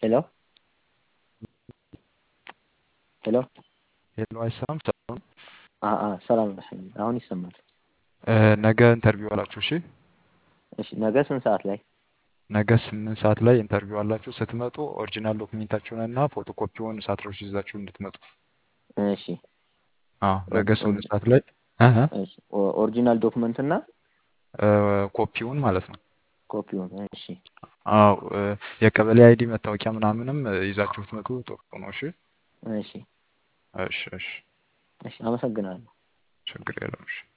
ሄሎ ሄሎ ሄሎ አይሰማም? ሰላም አ አ ሰላም ነህ? አሁን ይሰማል። እ፣ ነገ ኢንተርቪው አላችሁ። እሺ እሺ ነገ ስንት ሰዓት ላይ? ነገ ስምንት ሰዓት ላይ ኢንተርቪው አላችሁ። ስትመጡ ኦሪጂናል ዶክሜንታችሁን እና ፎቶኮፒውን ሳትረሱ ይዛችሁ እንድትመጡ። እሺ አዎ ነገ ኦር- ስምንት ኦር- ሰዓት ላይ እህ እሺ ኦ- ኦሪጂናል ዶክመንት እና እ፣ ኮፒውን ማለት ነው። ኮፒውን። እሺ አዎ እ፣ የቀበሌ አይዲ መታወቂያ ምናምንም እ፣ ይዛችሁ ብትመጡ ጥሩ ነው። እሺ እሺ እሺ እሺ እሺ አመሰግናለሁ። ችግር የለም። እሺ